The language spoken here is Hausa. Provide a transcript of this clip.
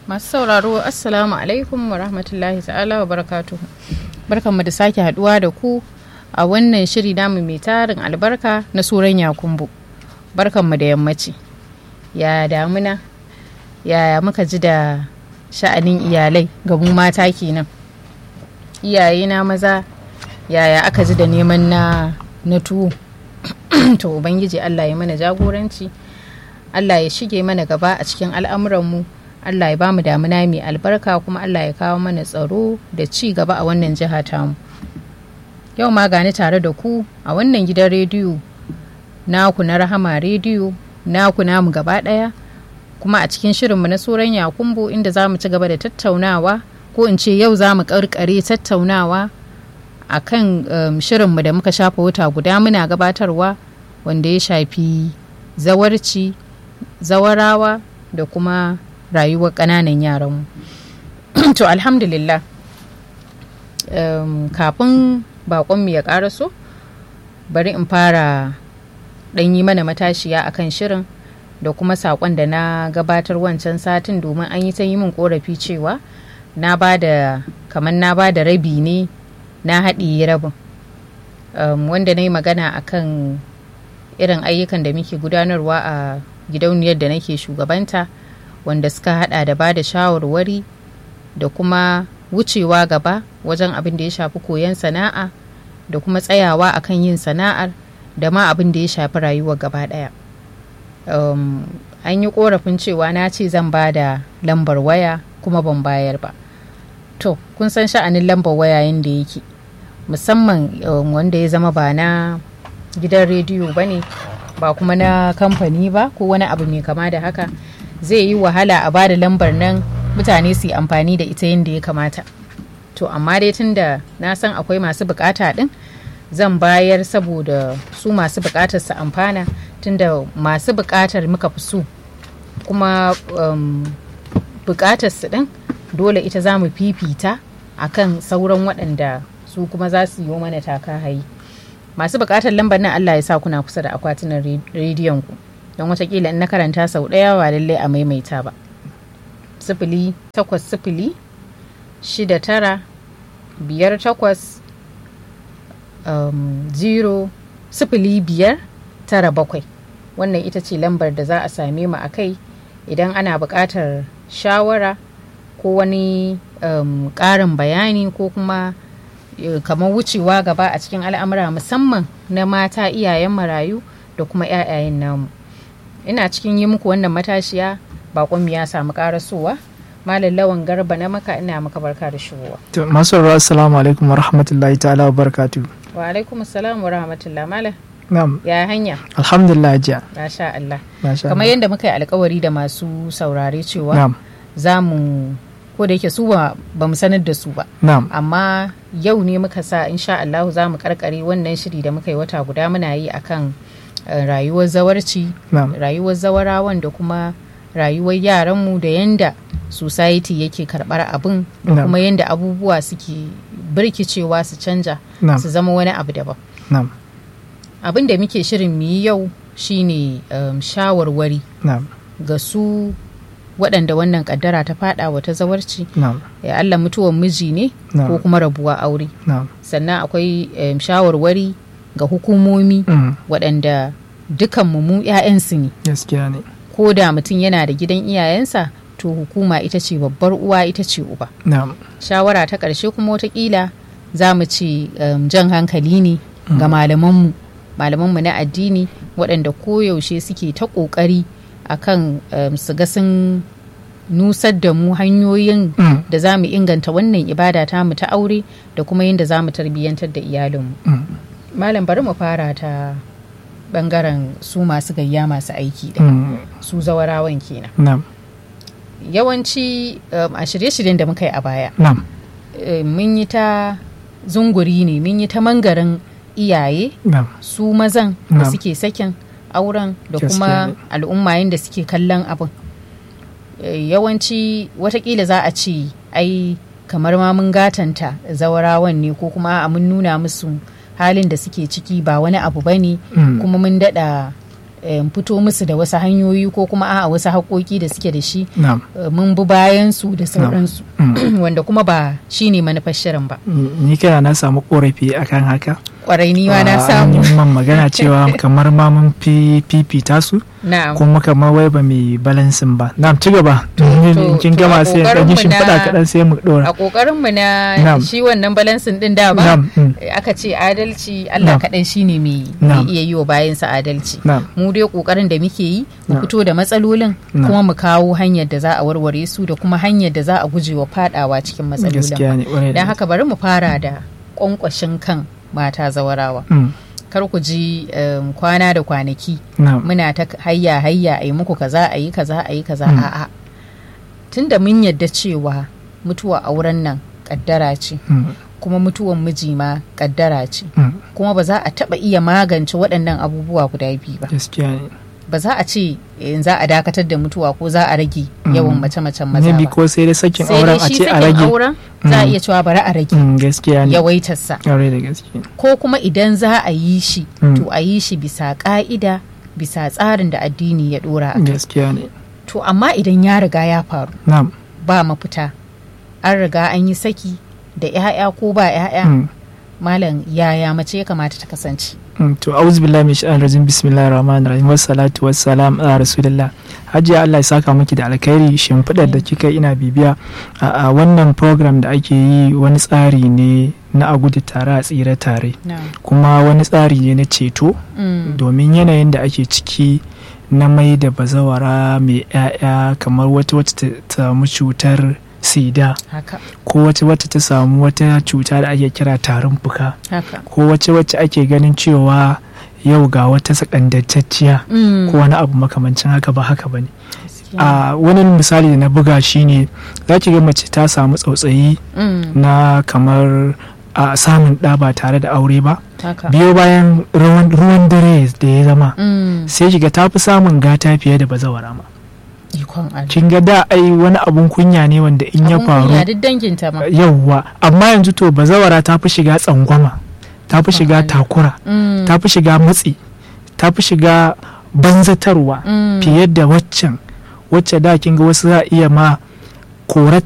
masu sauraro assalamu alaikum wa rahmatullahi ta'ala wa barakatuhu barkanmu da sake haduwa da ku a wannan shiri namu mai tarin albarka na suran yakumbu barkanmu da yammaci ya damuna yaya muka ji da sha'anin iyalai ga mu mata kenan iyaye na maza yaya aka ji da neman na na tuwo to ubangiji allah ya mana jagoranci allah ya shige mana gaba a cikin al'amuranmu allah ya bamu damuna mai albarka kuma allah ya kawo mana tsaro da ci gaba a wannan jiha tamu yau ma gani tare da ku a wannan gidan rediyo naku na rahama rediyo naku namu gaba daya kuma a cikin shirinmu na tsoron yakumbo inda za mu ci gaba da tattaunawa ko in ce yau za mu karkare tattaunawa a kan um, shirinmu da muka shafa wata guda muna gabatarwa wanda ya shafi zawarci zawarawa da kuma rayuwar ƙananan yaranmu to alhamdulillah um, kafin baƙonmu ya ƙaraso bari in fara ɗan yi mana matashiya akan shirin da kuma saƙon da na gabatar wancan satin domin an yi ta yi min ƙorafi cewa na ba da kamar na ba da rabi ne na haɗiye rabin um, wanda na yi magana akan irin ayyukan da muke gudanarwa a gidauniyar da nake shugabanta wanda suka hada da ba da shawarwari da kuma wucewa gaba wajen abin da ya shafi koyon sana'a da kuma tsayawa akan yin sana'ar da ma abin da ya shafi rayuwar gaba daya um, an yi korafin cewa na ce zan ba da lambar waya kuma ban bayar ba to kun san sha'anin lambar waya yadda yake musamman um, wanda ya zama ba na gidan rediyo ba ne ba kuma na kamfani ba ko wani abu mai kama da haka zai yi wahala a bada lambar nan mutane su yi amfani da ita yadda ya kamata to amma dai tun da na san akwai masu bukata din zan bayar saboda su masu bukatar su amfana tunda masu bukatar muka fi so kuma um, bukatar su din dole ita za mu fifita akan sauran waɗanda su kuma za su yi mana taka hayi masu bukatar lambar nan Allah ya sa kuna kusa da akwatunan rediyon ku don watakila in na karanta sau ɗaya ba lallai a maimaita ba sifili takwas sifili shida tara biyar takwas um, zero sifili biyar tara bakwai wannan ita ce lambar da za a same mu a kai idan ana buƙatar shawara ko wani um, ƙarin bayani ko kuma kamar wucewa gaba a cikin al'amura musamman na mata iyayen marayu da kuma 'ya'yayen namu ina cikin yi muku wannan matashiya bakon ya samu karasowa malam lawan garba na maka ina maka barka da shigowa to masu assalamu alaikum wa rahmatullahi ta'ala wa barakatu wa alaikum assalam wa rahmatullah malam na'am ya hanya alhamdulillah jiya masha Allah masha kamar Allah yadda muka yi alkawari da masu saurare cewa na'am za mu ko da yake su ba ba mu sanar da su ba na'am amma yau ne muka sa insha Allah za mu karkare wannan shiri da muka yi wata guda muna yi akan eh, rayuwar zawarci na'am rayuwar zawarawan da kuma rayuwar yaranmu da yanda society yake karbar abin da Na'am. kuma yanda abubuwa suke birkicewa su canja na'am su zama wani abu daban na'am abin da muke shirin mu yi yau shine um, shawarwari na'am ga su waɗanda wannan kaddara ta fada wata zawarci na'am ya Allah mutuwan miji ne ko na'am kuma rabuwa aure na'am sannan akwai um, shawarwari ga hukumomi Mm, waɗanda dukanmu mu 'ya'yansu ne gaskiya ne ko da mutum yana da gidan iyayensa to hukuma ita ce babbar uwa ita ce uba na'am shawara ta ƙarshe kuma watakila za mu ce um, jan hankali ne ga malamanmu malamanmu na addini waɗanda koyaushe suke ta ƙoƙari akan um, su ga sun nusar da mu hanyoyin Mm, da za mu inganta wannan ibada ta mu ta aure da kuma yadda za mu tarbiyyantar da iyalinmu mm, malam bari mu fara ta bangaren su masu gayya masu aiki da mm, su zawarawan kenan na'am yawanci um, a shirye-shiryen da muka yi a baya na'am eh, mun yi ta zunguri ne mun yi ta mangarin iyaye na'am su mazan da Na'am. suke sakin auren da Gaskiya kuma ne. al'umma da suke kallon abin Eh, yawanci watakila za a ce ai kamar ma mun gatanta zawarawan ne ko kuma a mun nuna musu halin da suke ciki ba wani abu ba ne Mm, kuma mun daɗa em, fito musu da wasu hanyoyi ko kuma a wasu haƙoƙi da suke da shi na'am eh, mun bi bayan su da sauransu Mm. wanda kuma ba shine manufar shirin ba ni kana na samu korafi akan haka kwarai ni ma na Ah, samu an yi man magana cewa kamar ma mun fi fifita su na'am kuma kamar wai ba mai balansin ba na'am ci gaba to- kin to gama a sai ƙoƙarinmu ɗan yi shimfiɗa na- kaɗan sai mu ɗora a ƙoƙarin mu na Na'am. shi wannan balansin din da ba na'am mm, aka ce adalci Allah Na'am. kaɗai shine mai Na'am. mai iya yi wa bayansa adalci na'am mu dai ƙoƙarin da muke yi mu Na'am. fito da matsalolin Na'am. kuma mu kawo hanyar da za a warware su da kuma hanyar da za a guje wa fadawa cikin matsalolin gaskiya ne ƙwarai da don haka bari mu fara da ƙwanƙwashin kan mata zawarawa Mm, kar ku ji um, kwana da kwanaki na'am muna ta hayya hayya a yi muku kaza a yi kaza a yi kaza Mm. a'a tunda mun yadda cewa mutuwa auren nan kaddara ce mm, kuma mutuwan miji ma kaddara ce mm, kuma ba za a taba iya magance waɗannan abubuwa guda biyu ba gaskiya ne ba za a ce in za a dakatar da mutuwa ko za a rage Mm. yawan mace-macen maza maybe ba ko sai dai sakin sai auren dai a shi ce a sakin rage auren za a Mm. iya cewa bari a rage Mm, gaskiya ne yawaitarsa ƙwarai da gaske ko kuma idan za a yi shi Mm. to a yi shi bisa ka'ida bisa tsarin da addini ya dora a kai. gaskiya ne to amma idan ya riga ya faru na'am ba mafita an riga an yi saki da 'ya'ya ko ba 'ya'ya mm. malam yaya mace ya kamata ta kasance Mm, to auzu billahi min shaitanir rajim bismillahir rahmanir rahim wassalatu wassalam ala rasulillah hajiya Allah ya saka miki da alkhairi shimfiɗar da kika ina bibiya a a wannan program da ake yi wani tsari ne na a gudu tare a tsira tare kuma wani tsari ne na ceto Mm. domin yanayin da ake ciki na mai da bazawara mai 'ya'ya kamar wata wacce ta samu cutar sida haka ko wata wacce ta samu wata cuta da ake kira tarin fuka haka ko wacce wacce ake ganin cewa yau ga wata sakandantacciya Mm. ko wani abu makamancin haka ba haka ba ne Gaskiya. a wani misali da na buga shine za ki ga mace ta samu tsautsayi Mm. na kamar a samun ɗa ba tare da aure ba haka biyo bayan ruwan ruwan dare da ya zama Mm. sai kiga ta fi samun gata fiye da bazawara ma ikon Allah kin ga da ai wani abun kunya ne wanda in ya Abun faru kunya duk danginta ma yauwa amma yanzu to bazawara ta fi shiga tsangwama ta fi shiga Allah. takura Mm. ta fi shiga matsi ta fi shiga banzatarwa Mm. fiye da waccan wacce da kin ga wasu za a iya ma korar